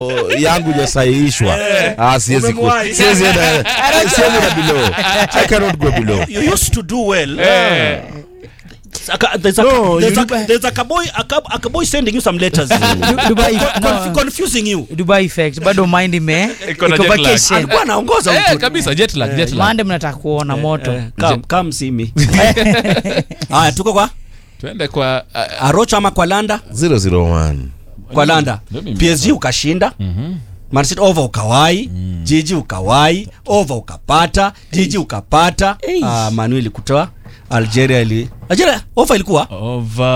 yangu jasahihishwa ah, siwezi ku- Umemwahi. siwezi enda siwezi enda below I cannot go below You used to do well. Aka- There's a, No, there's you a, do- there's a cowboy, a, cow- a cowboy sending you some letters. Du- Dubai, Conf- no, confusing you. Dubai effect bado mind ime Iko na iko jet lag. vacation. Alikuwa anaongoza Eh, mtu. kabisa jet lag, jet lag. Mande mnataka kuona moto. Eh, come, come see me. Haya, tuko kwa Tuende kwa uh, Arocha ama kwa Landa? 001 Kwa Landa. Ndio mimi. PSG ukashinda. Man City over ukawai, Jiji ukawai, over ukapata, Jiji ukapata. Ei. Ah, Manu ilikutoa. Algeria ili Algeria over ilikuwa over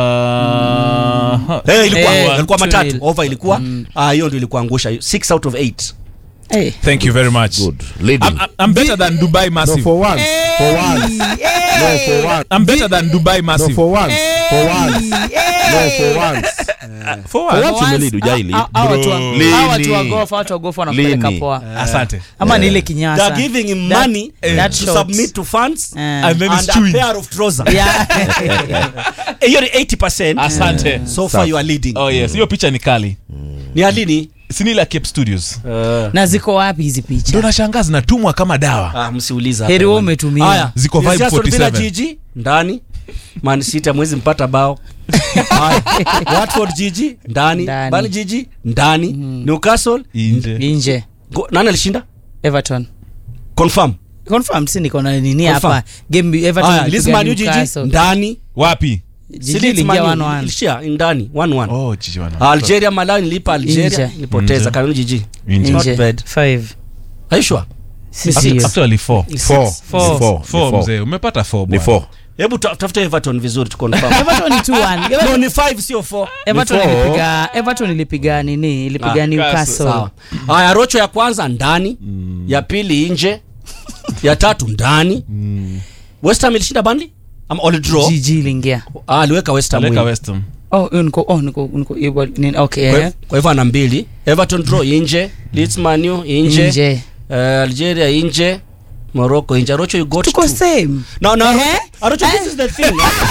Eh, ilikuwa Eh, ilikuwa two matatu. nil. Over ilikuwa. Ah, hiyo ndio ilikuangusha 6 out of 8. Eh. Thank you very much. good leading I'm, I'm better than Dubai no Massive. for once for once no for once I'm better than Dubai no Massive. for once for once no for once For for what? once umelead hujai lead Ah, ah, watu wa- Lini? ah, watu wa golf, watu wa golf wanapeleka Lini? poa. Asante. Ama ni ile They kinyasa. are giving him That- money that to short. submit to funds Eh. And then it's and a chewing. pair of trousers. Yeah. Eh, Hiyo ni 80%. Asante. So far you are leading. Oh yes, hiyo picha ni kali. Ni alini? Si ni ile ya Cape Studios. na ziko wapi hizi Ndio picha nashangaa zinatumwa kama dawa. Ah, msiuliza. heri wewe umetumia Haya, Ziko PSG vibe Aston Villa 47. Jiji ndani. Man City mwezi mpata bao. Haya. Watford Jiji ndani. Ndani. Bali Jiji ndani. Newcastle Nje. nje go- nani alishinda? everton Confirm. confirm si niko na nini Confirm. hapa game everton Haya, ilipiga Leeds Man U Jiji Newcastle. ndani. Wapi? Jiji Si Leeds iliingia Man U 1-1. ilishia ndani 1-1. Oh, jiji wana. Algeria Malawi nilipa Algeria Nje. nilipoteza Nje. kanuni Jiji. Nje. Not Nje. bad. Five. Are you sure? Si Actually- sio. Actually four. four Four. Ni four Four Ni mzee, umepata four ni bwana. four Hebu ta- tafuta Everton vizuri tu confirm. Everton ni 2-1. No, ni 5 sio 4. Everton four. ilipiga Everton ilipiga nini ilipiga Ah, Newcastle Sawa. Haya, rocho ya kwanza ndani, ya pili nje, ya tatu ndani. West Ham ilishinda Burnley? Ama all draw? Jiji iliingia Ah, aliweka West Ham. Aleka win. West Ham. oh hiyo niko oh niko niko hiyo nini okay Kwa eh. hiv- Kwa hivyo ana mbili. Everton draw nje, Leeds Man U nje, nje eh, Algeria nje, Morocco nje. Rocho you got tuko two. same No, no, Eh? Arocho, this is the thing.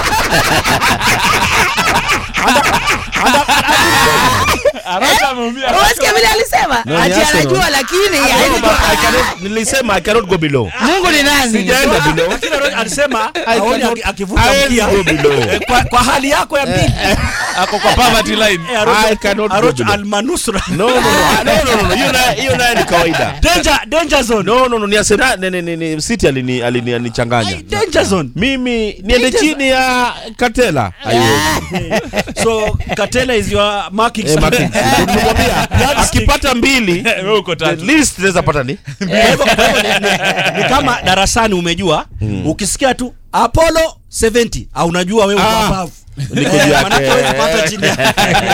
Unasikia vile alisema No, ni ati Arsenal. anajua lakini No, haezi but kuwa- I cannot- nilisema I cannot go below Mungu ni nani sijaenda below Lakini Arocho alisema aone aki- akivuta I mkia. go below Eh, kwa, kwa hali yako ya pili. Ako kwa poverty line. Eh, Arocho- I cannot go Arocho below. almanusra. no no no Ah, no no no hiyo naye hiyo naye ni kawaida Danger, danger zone. no no no ni Arsenal ni ni ni City alini alini anichanganya Danger zone. mimi niende chini ya Katela haiwezi So Katela is your marking. eh marking nilimwambia akipata mbili Wewe uko at tatu. least naweza pata ni Kwa hivyo- kwa hivyo ni- ni- ni kama darasani umejua ukisikia tu Apollo 70 au unajua wewe uko Ah, above. niko juu Eh, yake. manake huwezi pata chini yake.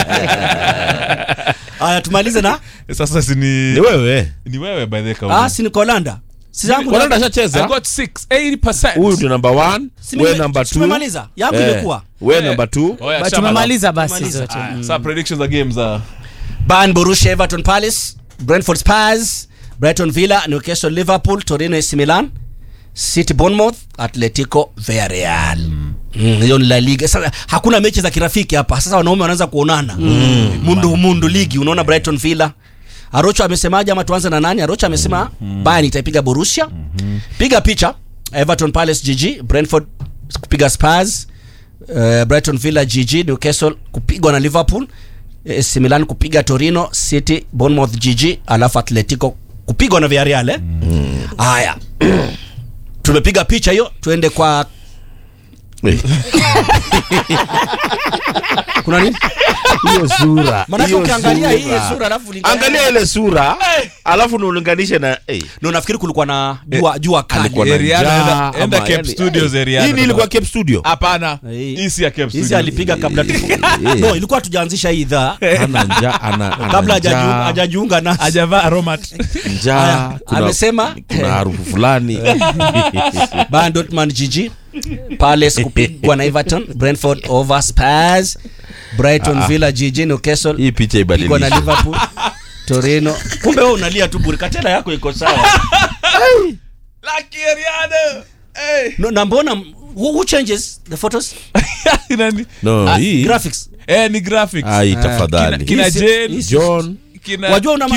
Haya tumalize na Sasa si ni ni wewe ni wewe by the way. ah Kauli. si ni Kolanda. Si zangu Kolanda I ashacheza got 6, 80%. huyu ndio number 1 Si wewe nime- number 2 tumemaliza. Yangu imekuwa. wewe number 2 Oh, yeah, But shamba. tumemaliza basi Tumemaliza. zote Aya, Sasa predictions za games za Bayern Borussia Everton Palace, Brentford Spurs, Brighton Villa, Newcastle Liverpool, Torino AC Milan, City Bournemouth, Atletico Villarreal. Mm, hiyo ni La Liga. Sasa hakuna mechi za kirafiki hapa. Sasa wanaume wanaanza kuonana. Mundu mundu ligi. Unaona Brighton Villa. Arocho amesemaje ama tuanze na nani? Arocho amesema Bayern itaipiga Borussia. Piga picha. Everton Palace GG, Brentford kupiga Spurs, uh, Brighton Villa GG, Newcastle kupigwa na Liverpool, AC Milan kupiga Torino, City Bournemouth GG, alafu Atletico kupigwa na Villarreal eh? Haya. Tumepiga picha hiyo, tuende kwa kuna nini? hiyo sura Maana hiyo ukiangalia hii sura. sura alafu linga- angalia ile sura alafu nulinganishe na eh, Ndio nafikiri kulikuwa na jua jua kali. alikuwa na Area njaa, enda- enda ama Cape yani- Studios eh, area hii ndo ilikuwa kama- Cape Studio Hapana. Hii. Hii si ya Cape Hizi Studio. alipiga kabla tu. Eh. No, ilikuwa tujaanzisha hii idhaa ana njaa ana ana kabla njaa, hajajiunga hajajiunga nasi. Hajavaa aromat. njaa Haya, kuna- amesema kuna harufu fulani Bayern Dortmund GG Palace kupigwa na Everton Brentford over Spurs Brighton Villa GG Newcastle hii picha kupigwa na ibadilishe Liverpool Torino kumbe wewe unalia tu bure katela yako iko sawa Lucky Ariana. Hey. no, na mbona who, who changes the photos Nani? no Ah, hii graphics Eh, ni graphics. ai Kina, tafadhali kina Hii si- Jane, hii si- John kina wajua una